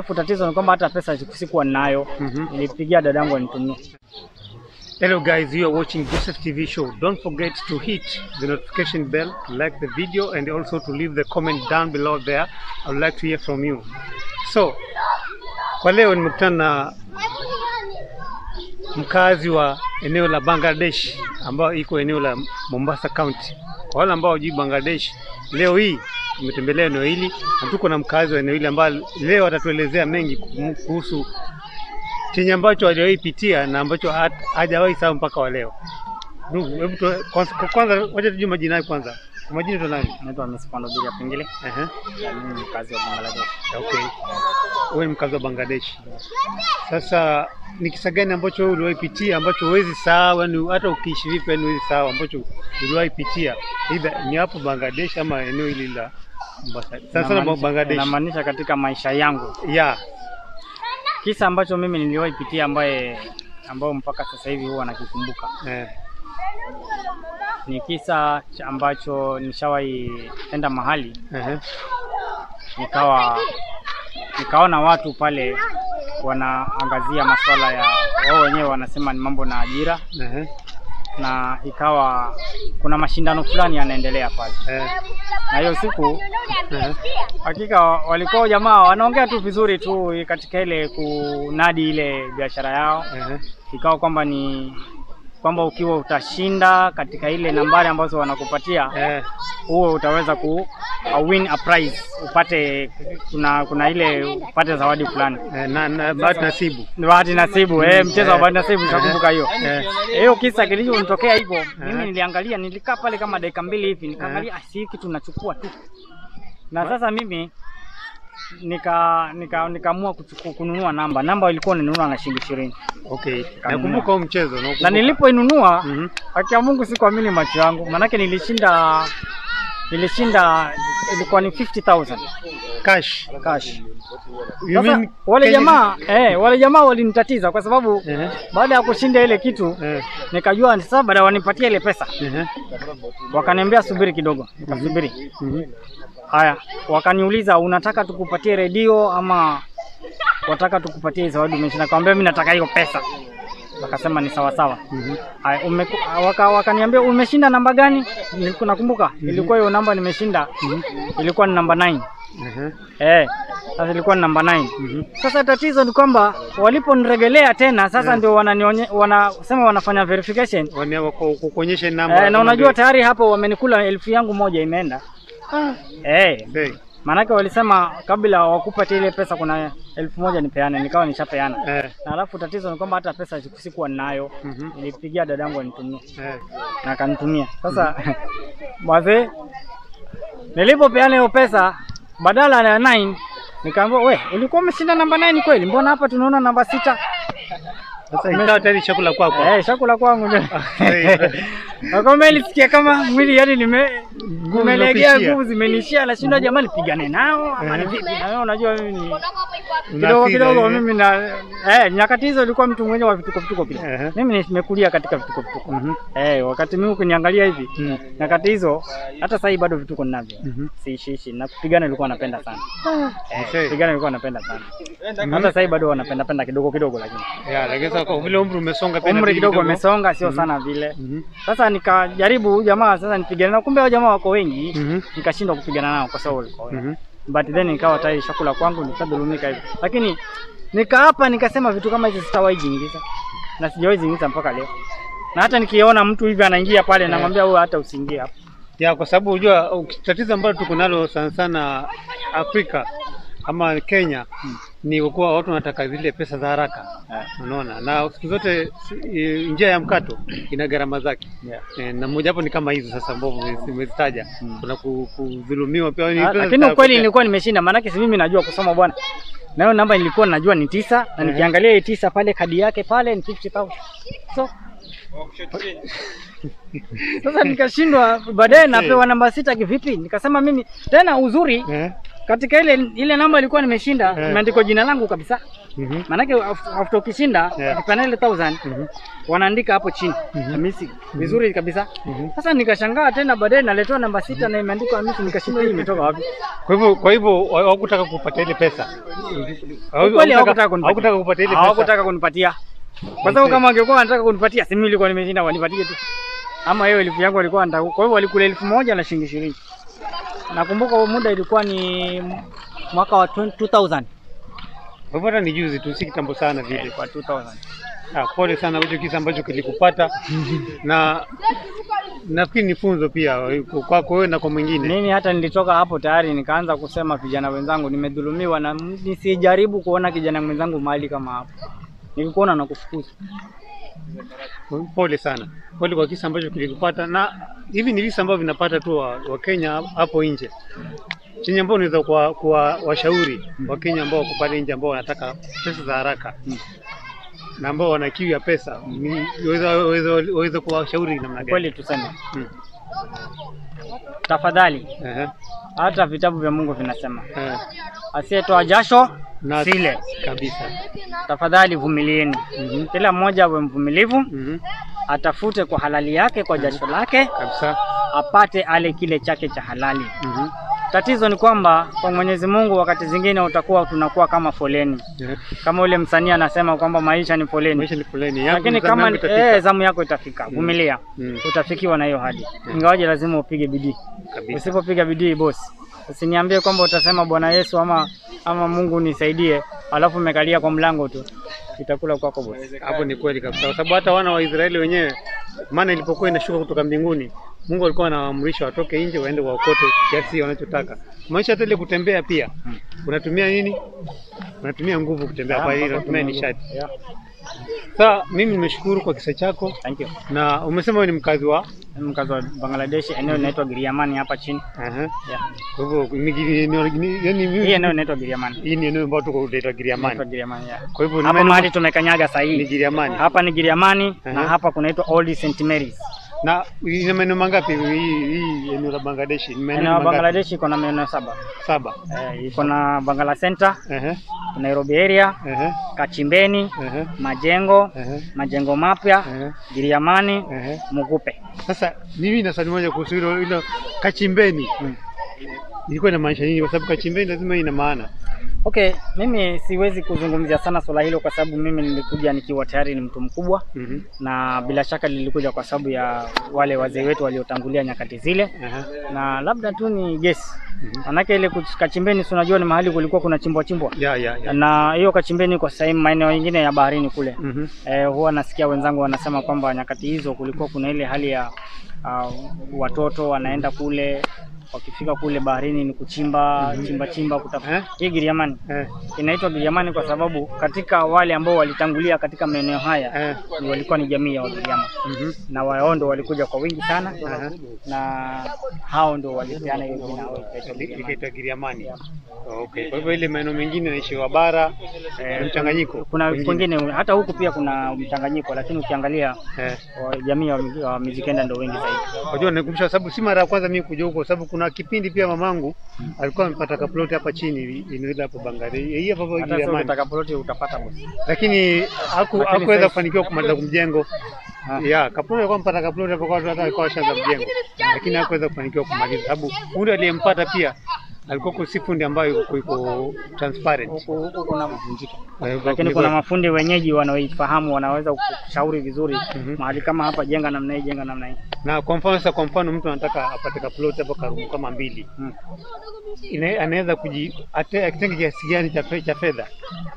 alafu tatizo ni kwamba hata pesa sikuwa ninayo. Mhm. Nilipigia dadangu anitumie. Hello guys, you are watching Joseph TV show. Don't forget to hit the notification bell, to like the video and also to leave the comment down below there. I would like to hear from you. So, kwa leo nimekutana na mkazi wa eneo la Bangladesh ambao iko eneo la Mombasa County. Kwa wale ambao hawajui Bangladesh, leo hii tumetembelea eneo hili na tuko na mkazi wa eneo hili ambaye leo atatuelezea mengi kuhusu chenye ambacho hajawahi pitia na ambacho ha- hajawahi sahau mpaka wa leo. Ndugu, hebu tu- kwanza, kwanza wacha tujue majina yako kwanza. Kwa majina tu nani? Naitwa Miss Pandobili Pengile. Ehe. Na mimi ni mkazi wa Bangladesh. Okay. Wewe ni mkazi wa Bangladesh. Sasa ni kisa gani ambacho wewe uliwahi pitia ambacho huwezi sahau, yani hata ukiishi vipi yani huwezi sahau ambacho uliwahi pitia? Either ni hapo Bangladesh ama eneo hili la Mombasa. Sana sana Inamaanisha- Bangladesh. Inamaanisha katika maisha yangu. Yeah. Kisa ambacho mimi niliwahi pitia ambaye ambao mpaka sasa hivi huwa nakikumbuka Eh. ni kisa cha ambacho nishawahi enda mahali Ehe. nikawa nikaona watu pale wanaangazia masuala ya wao wenyewe wanasema ni mambo na ajira, Ehe. na ikawa kuna mashindano fulani yanaendelea pale, Eh. na hiyo siku Ehe. hakika walikuwa jamaa wanaongea tu vizuri tu katika ile kunadi ile biashara yao, Ehe. ikawa kwamba ni kwamba ukiwa utashinda katika ile nambari ambazo wanakupatia Eh. huo utaweza ku uh, win a prize upate kuna kuna ile upate zawadi fulani Eh, na, na bahati nasibu. Ni bahati nasibu eh, mchezo wa Eh. bahati nasibu nitakumbuka hiyo Eh. hiyo kisa kilichonitokea hivyo mimi Eh. niliangalia nilikaa pale kama dakika mbili hivi nikaangalia ah, si hii kitu nachukua tu na sasa mimi nika nika nikaamua kuchuku- kununua namba namba ilikuwa ninunua na shilingi ishirini Okay. Nakumbuka huo mchezo. na nakumbuka. nilipoinunua Mhm. haki ya Mungu sikuamini macho yangu manake nilishinda nilishinda ilikuwa ni 50000 Cash. cash You Sasa mean wale Kenya- jamaa eh, wale jamaa walinitatiza kwa sababu Ehe. baada ya kushinda ile kitu Eh. nikajua sasa baada wanipatia ile pesa Ehe. wakaniambia subiri kidogo nikasubiri Mhm. haya wakaniuliza unataka tukupatie redio ama wataka tukupatie zawadi umeshinda nikamwambia mimi nataka hiyo pesa wakasema ni sawa sawa Mhm. haya umeku- waka, wakaniambia umeshinda namba gani Nilikuwa nakumbuka ilikuwa hiyo namba nimeshinda ilikuwa ni namba 9 Ehe. eh sasa ilikuwa ni namba 9 Mhm. Sasa tatizo ni kwamba waliponiregelea tena sasa Yeah. ndio wananionye wanasema wanafanya verification Wane- wako- kukuonyesha namba. eh, na unajua tayari hapo wamenikula elfu yangu moja imeenda eh, Hey. maanake walisema kabla wakupatia ile pesa kuna elfu moja nipeane, nikawa nishapeana Eh. na alafu tatizo ni kwamba hata pesa siku- sikuwa ninayo. Mhm. Nilipigia dadangu anitumie Eh. na akanitumia. Sasa wazee, nilipopeana hiyo pesa badala ya 9 nikaambiwa, we ulikuwa umeshinda namba 9 kweli? Mbona hapa tunaona namba sita? Sasa ikawa tayari chakula kwako. Eh, chakula kwangu ndio. Eh. Nakwambia nilisikia kama mwili yani nime nimelegea zinakuishia. nguvu zimenishia, nashinda jamani, pigane nao ama ni Eh. vipi? Na wewe unajua mimi ni kidogo Unafeel, kidogo eh. mimi na eh, nyakati hizo ilikuwa mtu mwenye wa vituko vituko pia. Ehe. Mimi nimekulia katika vituko vituko. Mhm. Eh, wakati mimi ukiniangalia hivi Mhm. nyakati hizo hata sasa hivi bado vituko ninavyo. Mhm. Siishi na kupigana nilikuwa napenda sana. Eh, Okay. kupigana nilikuwa napenda sana. Hata sasa hivi bado wanapenda penda kidogo kidogo lakini. Yeah, lakini sasa kwa vile umri umesonga pia Umri inabidi kidogo umesonga sio sana vile. Mhm. Sasa nikajaribu huyu jamaa sasa nipigane nao, kumbe hao jamaa wako wengi, Mhm. nikashindwa kupigana nao kwa sababu walikuwa wengi. Mhm. But then nikawa tayari chakula kwangu nikadhulumika hivi, lakini nikaapa nikasema vitu kama hizi sitawahi jiingiza na sijawahi jiingiza mpaka leo, na hata nikiona mtu hivi anaingia pale namwambia huyo hata usiingie hapo. Ya, kwa sababu unajua uh, tatizo ambalo tuko nalo sana sana Afrika ama Kenya ni kwa kuwa watu wanataka zile pesa za haraka, unaona, na siku zote si- eh, njia ya mkato ina gharama zake Yeah. Eh, na moja hapo ni kama hizo sasa ambavyo umezi- umezitaja. Kuna ku- kudhulumiwa pia. ni Ah, pesa Lakini za- ukweli nilikuwa nimeshinda, maanake si mimi najua kusoma bwana, na hiyo namba nilikuwa najua ni tisa, na Mhm. nikiangalia hii tisa pale kadi yake pale ni 50000 so sasa nikashindwa, baadaye napewa namba sita kivipi? Nikasema mimi tena uzuri Eh, katika ile ile namba ilikuwa nimeshinda Eh. imeandikwa jina langu kabisa. Mhm. Maanake af- after ukishinda Yeah. ukipeana ile 1000 Mhm. wanaandika hapo chini Mhm. Hamisi vizuri kabisa. Mhm. Sasa nikashangaa tena baadaye naletewa namba sita na imeandikwa Hamisi, nikashindwa hii imetoka wapi? Kwa hivyo kwa hivyo wa- hawakutaka kupata ile pesa. Ukweli hawakutaka kunipatia. hawakutaka kupata ile pesa. Hawakutaka kunipatia. Kwa sababu Okay. kama wangekuwa wanataka kunipatia, si mimi nilikuwa nimeshinda wanipatie tu. Ama hiyo elfu yangu walikuwa wanataka. Kwa hivyo walikula elfu moja na shilingi ishirini. Nakumbuka huo muda ilikuwa ni mwaka wa 2000. Kwa hivyo hata ni juzi tu, si kitambo sana vile. Kwa 2000. Ah, pole sana hicho kisa ambacho kilikupata na nafikiri ni funzo pia kwako wewe na kwa mwingine. Mimi hata nilitoka hapo tayari nikaanza kusema vijana wenzangu, nimedhulumiwa na m- nisijaribu kuona kijana mwenzangu mahali kama hapo. Nikikuona na kufukuza. Pole sana, pole kwa kisa ambacho kilikupata, na hivi ni visa ambavyo vinapata tu wa, wa Kenya hapo nje chenye ambao unaweza kuwa, kuwa washauri wa Kenya ambao wako pale nje ambao wanataka pesa za haraka Mm. na ambao wana kiu ya pesa, ni- waweza waweza waweza kuwashauri namna gani? Kweli tuseme, Mm. tafadhali, Ehe, hata vitabu vya Mungu vinasema eh, asiyetoa jasho na sile. kabisa. Tafadhali vumilieni, Mhm, kila mmoja awe mvumilivu, mhm, atafute kwa halali yake, kwa jasho lake, kabisa. apate ale kile chake cha halali. Mhm, Tatizo ni kwamba kwa Mwenyezi Mungu wakati zingine utakuwa tunakuwa kama foleni, eh, kama ule msanii anasema kwamba maisha ni foleni. maisha ni foleni yangu, lakini zamu kama yangu itafika. eh, zamu yako itafika, vumilia, Mm. utafikiwa na hiyo hadi, ingawaje lazima upige bidii. Kabisa. Usipopiga bidii bosi, usiniambie kwamba utasema Bwana Yesu ama ama Mungu nisaidie, alafu umekalia kwa mlango tu, itakula kwako bosi. Hapo ni kweli kabisa, kwa sababu hata wana wa Israeli wenyewe, maana ilipokuwa inashuka kutoka mbinguni, Mungu alikuwa anawaamrisha watoke nje waende waokote kiasi wanachotaka. Maisha hata ile kutembea pia unatumia nini? Unatumia nguvu kutembea, kwa hiyo unatumia nishati. Yeah. Sasa mimi nimeshukuru kwa kisa chako, Thank you. na umesema wewe ni mkazi wa Mimi mkazi wa Bangladesh, eneo linaitwa Giriamani hapa chini. Aha. Yeah. Kwa hivyo ni- ni- ni- ni- yaani Hii mimi eneo linaitwa Giriamani. hii ni eneo ambalo tuko tunaitwa Inaitwa Giriamani. Giriamani. Yeah. Kwa hivyo ni Hapa maeneo- mahali tumekanyaga saa ni hii. Giriamani. Hapa ni Giriamani na Aha. hapa kunaitwa Old St Mary's. Na ina maeneo mangapi hii hii eneo la Bangladesh? Ni maeneo Eneo la mangapi? Bangladesh iko na maeneo saba. Saba. Eh, iko na Bangala Center, Ehe. Nairobi area, Ehe. Kachimbeni, Ehe. Majengo, Ehe. Majengo mapya, Ehe. Giriamani, Ehe. Mugupe. Sasa mimi na swali moja kuhusu hilo hilo kachimbeni. Mm. Ilikuwa inamaanisha nini? Kwa sababu kachimbeni lazima ina maana. Okay, mimi siwezi kuzungumzia sana swala hilo kwa sababu mimi nilikuja nikiwa tayari ni mtu mkubwa Mhm. na bila shaka lilikuja kwa sababu ya wale wazee wetu waliotangulia nyakati zile, Aha. na labda tu ni gesi Mhm. manake ile kuch- Kachimbeni, si unajua ni mahali kulikuwa kuna chimbwa chimbwa, Ya ya ya. na hiyo Kachimbeni kwa sasa maeneo mengine ya baharini kule Mhm. eh, huwa nasikia wenzangu wanasema kwamba nyakati hizo kulikuwa kuna ile hali ya uh, watoto wanaenda kule wakifika kule baharini ni kuchimba chimba chimba kutafuta Eh? hii Giriamani Eh. inaitwa Giriamani kwa sababu katika wale ambao walitangulia katika maeneo haya Eh. ni walikuwa ni jamii ya Wagiriama Mhm. na wao ndo walikuja kwa wingi sana Aha. na hao ndo walipeana hiyo jina wao ikaitwa Ili- Giriamani. Ikaitwa Giriamani. Okay. Kwa hivyo ile maeneo mengine naishi wa bara Eh, ni mchanganyiko. Kuna Wengine. kwingine hata huku pia kuna mchanganyiko, lakini ukiangalia Eh. wa- jamii wa, wa Mijikenda ndo wengi zaidi. Unajua nikumbusha sababu si mara ya kwanza mimi kuja huko sababu kuna kipindi pia mamangu alikuwa amepata kaploti hapa chini eneo hili hapo Bangare. Hii hapa hapo Hata sio Giriamani. utakaporoti utapata bosi. Lakini haku- Lakini hakuweza sasa- kufanikiwa kumaliza kumjengo. Ah. Ya, kaploti alikuwa mpata kaploti hapo kwa hata alikuwa ashaanza mjengo. Lakini hakuweza kufanikiwa kumaliza sababu fundi aliyempata pia alikuwa kwa si fundi ambayo iko iko transparent. Huku huku kuna mavunjiko, Kwa hivyo lakini kulikuwa- kuna mafundi wenyeji wanaoifahamu, wanaweza kushauri vizuri Mhm. mahali kama hapa, jenga namna hii, jenga namna hii. na kwa mfano sasa, kwa mfano mtu anataka apate kaploti hapo karumu kama mbili, Hmm. Ina- anaweza kuji ate- akitenge kiasi gani cha fe- cha fedha?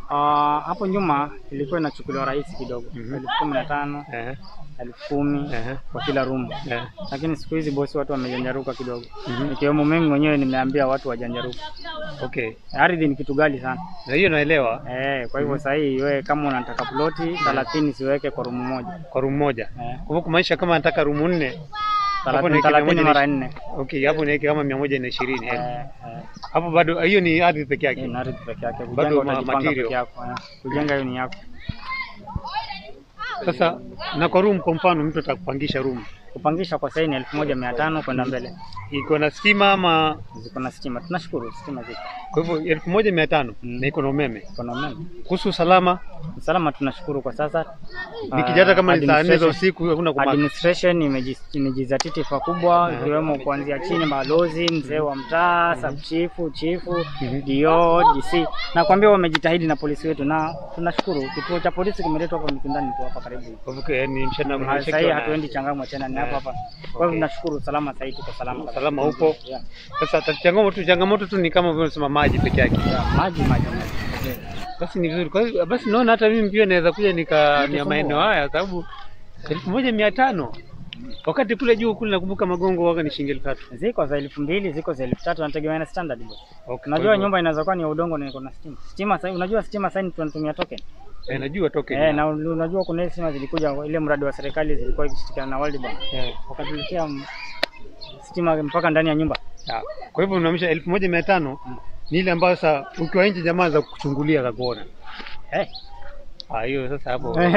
Ah, hapo nyuma ilikuwa inachukuliwa rahisi kidogo, Mhm. elfu kumi na tano Eh, elfu kumi eh, kwa kila room, eh. lakini siku hizi bosi, watu wamejanjaruka kidogo, Mhm. ikiwemo mimi mwenyewe nimeambia watu wajanjaruka. Okay, Ardhi ni kitu ghali sana na hiyo naelewa, eh, kwa hivyo sasa hii wewe kama unataka ploti 30 siweke kwa rumu moja kwa room moja. eh, Kwa hivyo kumaanisha kama anataka room nne, Hapo ni 30 kila moja 30 ni- mara nne okay, hapo niweke kama mia moja na ishirini eh, eh. hapo bado hiyo ni ardhi peke Hii yake. ni ardhi peke yake, Bado kujenga ma- utajipanga material. peke yako eh. Kujenga hiyo ni yako Sasa na kwa room, kwa mfano mtu atakupangisha room Kupangisha kwa sasa ni elfu moja mia tano kwenda mbele. Iko na stima ama Ziko na stima, tunashukuru stima ziko. kwa hivyo elfu moja mia tano Mm. na iko na umeme. Kuna umeme. Kuhusu usalama, Usalama tunashukuru kwa sasa. nikija hata kama ni saa nne za Administration- usiku hakuna kumaka. Administration imeji- imejizatiti pakubwa Aha. ikiwemo kuanzia chini, balozi, mzee wa mtaa, sub chifu, chifu, Mhm. DO, DC. Nakwambia wamejitahidi na polisi wetu na tunashukuru. Kituo cha polisi kimeletwa hapa Mikindani tu hapa karibu. Kwa hivyo yani mshana Ah, Sasa hii mshana- hatuendi Changamwe tena ni hapa hapa. Kwa hivyo Okay. tunashukuru usalama sasa hivi tuko salama. kabisa. Usalama upo. Yeah. Sasa ta- changamoto changamoto tu ni kama vile unasema maji peke yake. Yeah, maji maji maji. Basi ni vizuri. Kwa hiyo basi naona hata mimi pia naweza kuja nikamia Nitusumbua. maeneo haya sababu elfu moja mia tano wakati kule juu kule nakumbuka magongo waga ni shilingi elfu tatu. Ziko za elfu mbili ziko za elfu tatu nategemea na standard boss. Okay, Unajua kwa hivyo- nyumba inaweza kuwa ni ya udongo na iko na stima. Stima sasa unajua stima sasa tunatumia token. Eh, najua toke. Eh, na unajua kuna ile stima zilikuja ile mradi wa serikali zilikuwa ikishirikiana na World Bank. Eh, Wakatuletea m- stima mpaka ndani ya nyumba. ya. Kwa hivyo unaamisha elfu moja mia tano ni ile ambayo sasa ukiwa nje jamaa za kuchungulia za kuona. Eh. Ah, hiyo sasa hapo. Okay.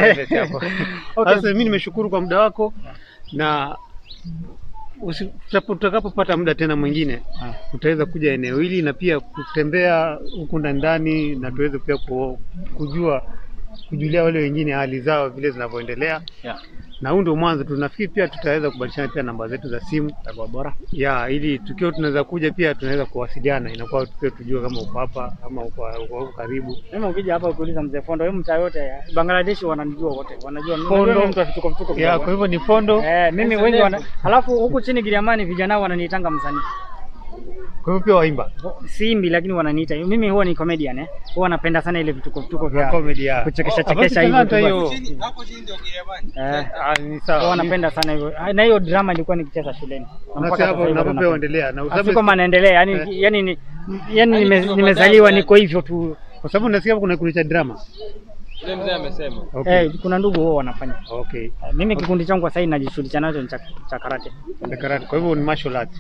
Sasa mimi nimeshukuru kwa muda wako na usi- tutapo- tutakapopata muda tena mwingine Ah. tutaweza kuja eneo hili na pia kutembea huku ndani ndani na tuweze pia ku- kujua kujulia wale wengine hali zao vile zinavyoendelea, Yeah. na huu ndio mwanzo. Tunafikiri pia tutaweza kubadilishana pia namba zetu za simu Itakuwa bora. ya ili tukiwa tunaweza kuja pia tunaweza kuwasiliana, inakuwa pia tujue kama uko hapa ama uko uko huko karibu. Mimi ukija hapa ukiuliza mzee Fondo, wewe mtaa yote ya Bangladesh wananijua wote. Wanajua mimi Fondo. unajua mimi mtu wa vituko vituko. Ya, kidogo. kwa hivyo ni Fondo. Eh, mimi wengi wana halafu huku chini Giriamani vijana wananiitanga msanii. Kwa hivyo pia waimba Simbi lakini wananiita. Mimi huwa ni comedian eh. Huwa napenda sana ile vituko vituko ya vya comedy ya kuchekesha Ah, basi chekesha hivi talanta tu hiyo. basi. Eh. Ah, ni Huwa sawa. napenda sana hivyo. Ah, Na hiyo drama ilikuwa nikicheza shuleni. Na mpaka Nasi sasa hapo hivi bado unapo pia napenda. uendelea na Ah, usabe- Siko manaendelea yani Eh. yani ni yani nime- nimezaliwa niko hivyo tu. kwa sababu nasikia hapo kuna kikundi cha drama. Yule mzee amesema. Okay. Eh, kuna ndugu wao wanafanya. Okay. Eh, Mimi kikundi changu kwa sasa hivi najishughulisha nacho ni cha cha karate. The karate. Kwa hivyo ni martial arts.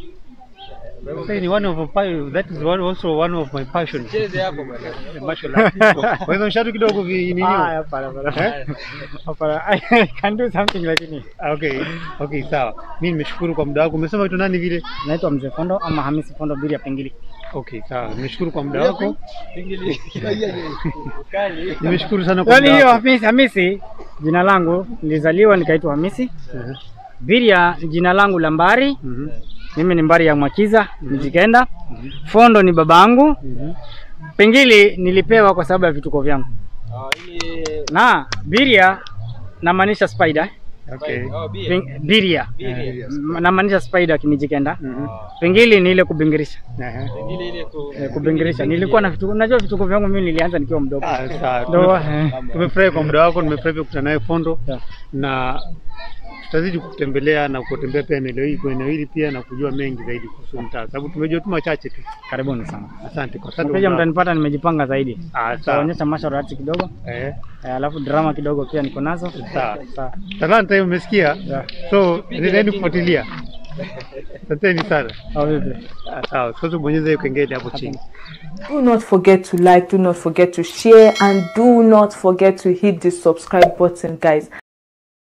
Sasa hii ni one of my, that is one also one of my passion. Cheze hapo bwana. The martial arts. Kwa hivyo mshatu kidogo vi nini? Ah, hapana hapana. Eh? Hapana. I can do something lakini. Ah, Okay. Okay, sawa. Mimi nimeshukuru kwa muda wako. Umesema vitu nani vile? Naitwa Mzee Fondo ama Hamisi Fondo Biria Pengili. Okay, sawa. Nimeshukuru kwa muda wako. Pingili. Kali. Nimeshukuru sana kwa Yaani muda hiyo wako. Hamisi, Hamisi jina langu nilizaliwa nikaitwa Hamisi. Mhm. Biria jina langu la Mbari. Mhm. Mimi ni Mbari ya Mwakiza, Mjikenda. Fondo ni babangu. Mhm. Pengili nilipewa kwa sababu ya vituko vyangu. Ah, ili Na Biria namaanisha spider. Okay. Oh, bia. Peng- Biria Bia. M- namaanisha spider kimijikenda. Mhm. Pengili ni ile kubingirisha. Aha. Pingili ile ku Eh, kubingirisha. Nilikuwa na vituko, najua vituko vyangu mimi nilianza nikiwa mdogo. Ah, sawa. Ndo Tume- eh. Tumefurahi kwa muda wako, nimefurahi pia kukutana naye Fondo Yeah. na tutazidi kutembelea na kutembea pia eneo hili kwa eneo hili pia na kujua mengi zaidi kuhusu mtaa, sababu tumejua tu machache tu. Karibuni sana. Asante kwa asante. Mteja kwa muda wako. mtanipata nimejipanga zaidi. Ah, sawa. Taonyesha martial arts kidogo. Eh, Eh, alafu drama kidogo pia niko nazo. Sawa. Sawa. talanta hiyo umesikia, Yeah. so endeleni kufuatilia. Asanteni sana. Au vipi? Ah, Sawa, sasa bonyeza hiyo kengele hapo chini. Do not forget to like, do not forget to share, and do not forget to hit the subscribe button, guys.